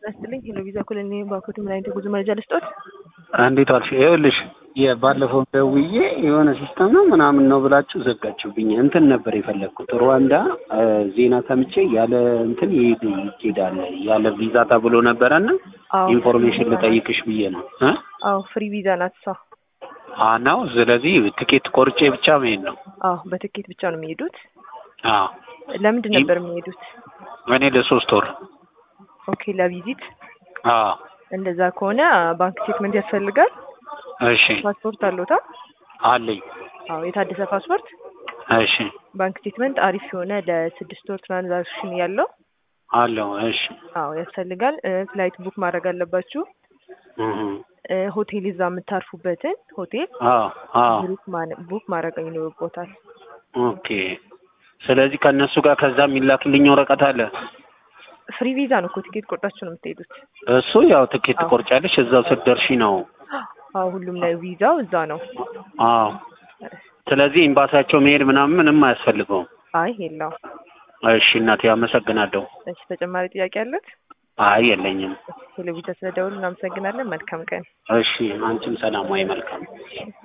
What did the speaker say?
ናስትልኝ ሄሎ ቪዛ ኮሎኒ ባኮት ምን አይነት የጉዞ መረጃ ልስጦት? እንዴት ዋልሽ? ይኸውልሽ የባለፈው ደውዬ የሆነ ሲስተም ነው ምናምን ነው ብላችሁ ዘጋችሁብኝ። እንትን ነበር የፈለግኩት ሩዋንዳ ዜና ሰምቼ ያለ እንትን ይሄድ ይሄዳል ያለ ቪዛ ተብሎ ነበረና አዎ ኢንፎርሜሽን ልጠይቅሽ ብዬ ነው እ አዎ ፍሪ ቪዛ ናት እሷ። አ ነው ስለዚህ ትኬት ቆርጬ ብቻ መሄድ ነው። አዎ በትኬት ብቻ ነው የሚሄዱት። አዎ ለምንድን ነበር የሚሄዱት? እኔ ለሶስት ወር ኦኬ ለቪዚት። አዎ እንደዛ ከሆነ ባንክ ስቴትመንት ያስፈልጋል። እሺ ፓስፖርት አለዎታ? አለኝ። አዎ የታደሰ ፓስፖርት፣ እሺ ባንክ ስቴትመንት አሪፍ የሆነ ለስድስት ወር ትራንዛክሽን ያለው አለው። እሺ አዎ ያስፈልጋል። እ ፍላይት ቡክ ማድረግ አለባችሁ። እህ እ ሆቴል እዛ የምታርፉበትን ሆቴል አዎ አዎ ቡክ ማነ- ቡክ ማድረግ ይኖርቦታል። ኦኬ። ስለዚህ ከእነሱ ጋር ከዛ የሚላክልኝ ወረቀት አለ። ፍሪ ቪዛ ነው እኮ ቲኬት ቆርጣችሁ ነው የምትሄዱት። እሱ ያው ትኬት አዎ። ትቆርጫለሽ እዛው ስትደርሺ ነው። አዎ ሁሉም ላይ ቪዛው እዛ ነው። አዎ። ስለዚህ ኤምባሲያቸው መሄድ ምናምን ምንም አያስፈልገውም። አይ የለውም። እሺ እናቴ አመሰግናለሁ። እሺ ተጨማሪ ጥያቄ አለት? አይ የለኝም። ቴሌቪዥን ስለደውል እናመሰግናለን። መልካም ቀን። እሺ አንቺም ሰላም ወይ መልካም